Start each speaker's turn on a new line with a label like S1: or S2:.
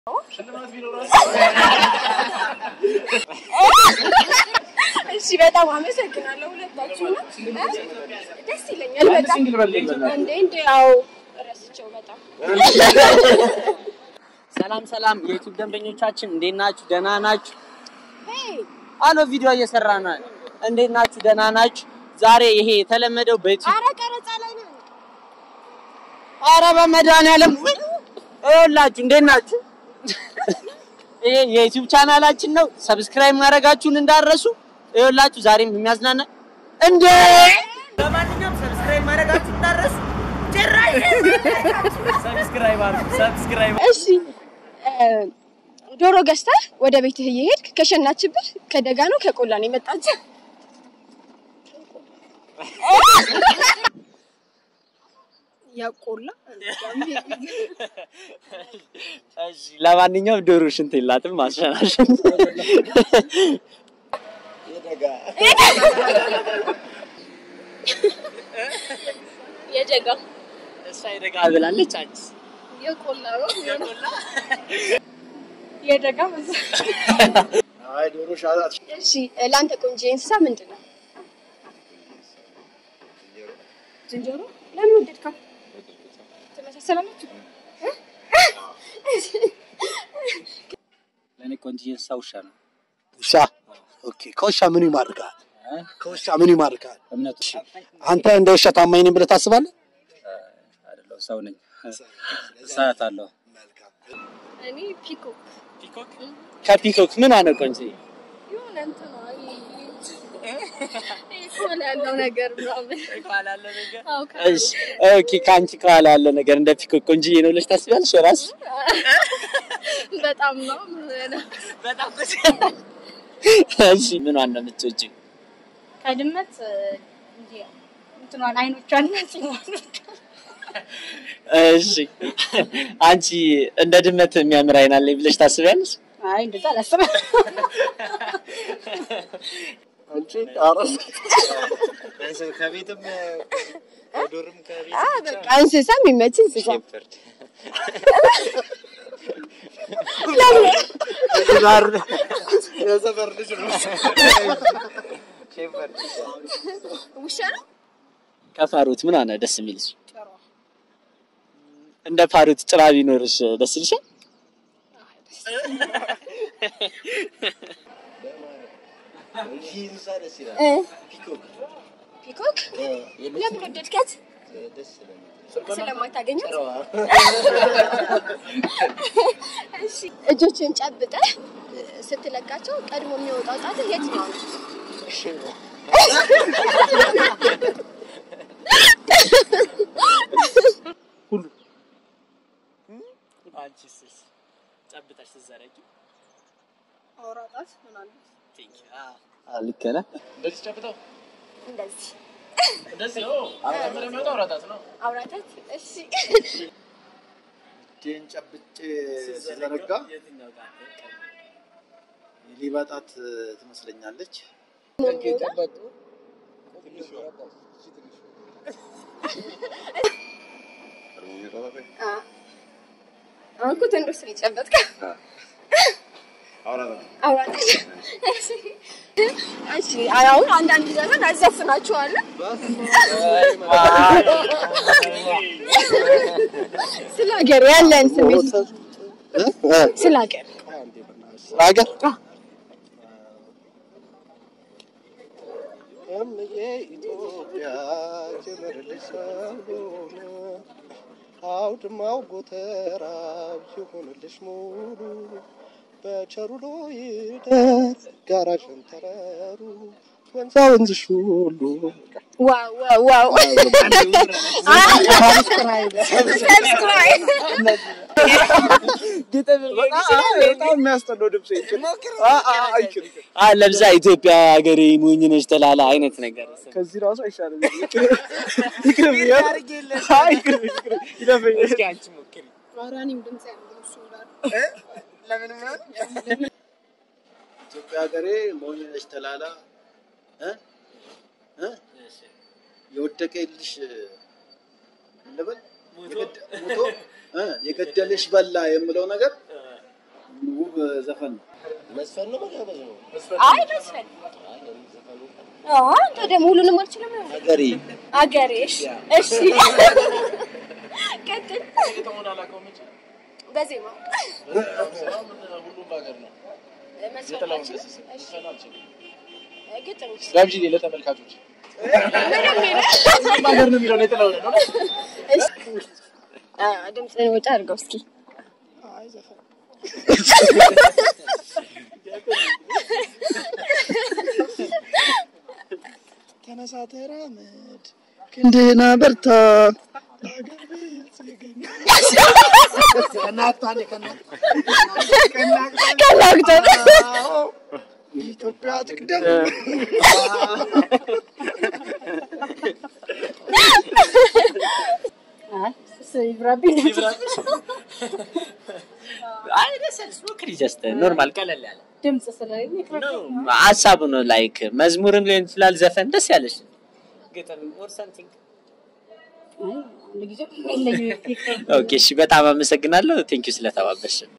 S1: እሺ በጣም አመሰግናለሁ ሁለታችሁ ነው። ደስ ይለኛል በጣም እንዴ እንዴ ያው ረስቸው በጣም
S2: ሰላም ሰላም የዩቲዩብ ደንበኞቻችን እንዴት ናችሁ? ደህና ናችሁ?
S1: ሄይ
S2: አሎ ቪዲዮ እየሰራ ነው። እንዴት ናችሁ? ደህና ናችሁ? ዛሬ ይሄ የተለመደው በዩቲዩብ
S1: ኧረ ቀረጻ ላይ ነን።
S2: አረ በመድኃኒዓለም ይኸውላችሁ፣ እንዴት ናችሁ? ይሄ የዩቲዩብ ቻናላችን ነው። ሰብስክራይብ ማድረጋችሁን እንዳረሱ። ይኸውላችሁ ዛሬም የሚያዝናና እንዴ ለማንኛውም ሰብስክራይብ ማድረጋችሁን እንዳረሱ። ጭራሽ ሰብስክራይብ አድርጉ። ሰብስክራይብ
S1: እሺ እ፣ ዶሮ ገዝተህ ወደ ቤትህ እየሄድክ ከሸናችብህ ከደጋ ነው ከቆላ ነው የመጣችህ? ያቆላ
S2: እሺ ለማንኛውም ዶሮ ሽንት የላትም ማሸናሸን
S1: የደጋ
S2: እሷ የደጋ ብላለች። አንቺስ
S1: የቆላ ነው የደጋ መሰለኝ።
S3: አይ ዶሮ ሻላት
S1: እሺ ለአንተ ቆንጆ እንስሳ ምንድን ነው? ዝንጀሮ። ለምን ወደድካት? ትመሳሰላላችሁ?
S2: ለእኔ ቆንጆ እንስሳ ውሻ ነው።
S3: ውሻ ኦኬ። ከውሻ ምን ይማርካል? ከውሻ ምን ይማርካል?
S2: እምነቱ
S3: አንተ እንደ ውሻ ታማኝ ነኝ ብለህ ታስባለህ?
S2: አይደለሁ ሰው ነኝ። ሰዓት አለሁ።
S1: እኔ ፒኮክ
S2: ከፒኮክ ምን አነ ቆንጆ
S1: የሆነ እንትን ነው ኮላ ያለው ነገር ምናምን አዎ፣ ከ-
S2: እሺ ኦኬ። ከአንቺ ከኋላ ያለ ነገር እንደ ፒኮክ ቆንጆዬ ነው ብለሽ ታስቢያለሽ? ራስሽ
S1: በጣም ነው
S2: በጣም እሺ። ምን ዋና የምትወጪው?
S4: ከድመት እንጂ እንትኗን አይኖቿን
S2: እሺ አንቺ እንደ ድመት የሚያምር አይን አለኝ ብለሽ ታስቢያለሽ?
S4: አይ እንደዛ አላስብም።
S3: አንቺ አረስ
S2: ከቤትም ዶርም ከቤት
S1: አ በቃ እንስሳ የሚመች እንስሳ
S3: የሰፈር ልጅ ነው።
S1: ውሻ ነው።
S2: ከፋሩት ምን አነ ደስ የሚልሽ? እንደ ፋሩት ጭራ ቢኖርሽ ደስ ይልሻል?
S1: እ ፒኮክ ለምን ወደድካት? ስለማታገኛት። እሺ እጆችን ጨብጠህ ስትለቃቸው ቀድሞ የሚወጣው ጣትህ የትኛው ነው?
S2: አንቺስ ጨብጠሽ ስትዘረጊ
S4: አውራጣት ምናምን
S2: ልክ ነህ።
S1: እንደዚህ
S5: እንደዚህ ነው። መጀመሪያ የሚወጣው አውራጣት ነው።
S1: አውራታት። እሺ
S3: እጄን ጨብጬ ስዘረጋ ሊበጣት ትመስለኛለች።
S1: አ አሁን እኮ ተንዶስ ነው የጨበጥከው። አውራታት። እሺ እሺ አሁን አንዳንድ ዘመን አዘፍናችኋለሁ ስለ ሀገር ያለን ስሜት ስለ ሀገር
S3: ሀገር ኢትዮጵያ ክብርልሽ ሰውን አውድማው ጎተራው ይሁንልሽ ሙሉ በቸሩሎ ይደር ጋራ ሸንተረሩ ወንዛ ወንዝሽ ሁሉ
S1: ዋው ዋው ዋው ሰብስክራይብ
S3: በጣም የሚያስጠላው ድምፅ
S2: ለብዛ ኢትዮጵያ ሀገሬ ሞኝ ነች ተላላ አይነት ነገር
S3: ከዚህ ራሱ አይሻልም። ይቅርብ ይቅርብ ይለፈኝ።
S2: እስኪ አንቺ ሞክሪ።
S4: ራኒም ድምጽ ያለው እሱ ጋር
S3: ኢትዮጵያ ሀገሬ ሞኝ ነች ተላላ እ እ የወደቀ የልሽ እንበል የገደ- ሞቶ እ የገደልሽ በላ የምለው ነገር ውብ ዘፈን ነው።
S6: መስፈን ነው መጋበዝ ነው።
S1: አይ መስፈን አዎ አንተ ደግሞ ሁሉንም አልችልም ነው
S6: ሀገሬ
S1: አገሬ እሺ እሺ ቀጥል
S5: የተሆነ አላውቀውም እንጂ
S1: በዜማ
S5: ሁሉም በሀገር ነው።
S1: መስፈን
S5: የጥላሁን
S1: አልችልም
S5: ገሰሰ
S1: እሺ
S5: መስፈን አልችልም።
S1: ግጥም
S5: ጋብዥ ለተመልካቾች
S1: ምንም ይላል
S5: ሁሉም ሀገር ነው የሚለውን የጥላሁን ነው።
S1: እሺ አ ድምፅህን ወጪ አድርገው እስኪ
S4: አይ ዘፈን ተነሳ ተራመድ ክንድህን አበርታ ለሀገር ብልጽግና ከናታኔ
S1: ከናግተው
S4: ኢትዮጵያ ትቅደም
S1: ይብራብኝ
S2: አይ ደስ ያለሽ ሞክሪ። ጀስት ኖርማል ቀለል ያለ
S1: ድምፅ ስለሌለ
S2: ሀሳቡ ነው። ላይክ መዝሙርም ሊሆን ይችላል፣ ዘፈን ደስ ያለሽ ግጥም ኦር ሰምቲንግ። ኦኬ እሺ፣ በጣም አመሰግናለሁ። ቴንኪው ስለተባበሽ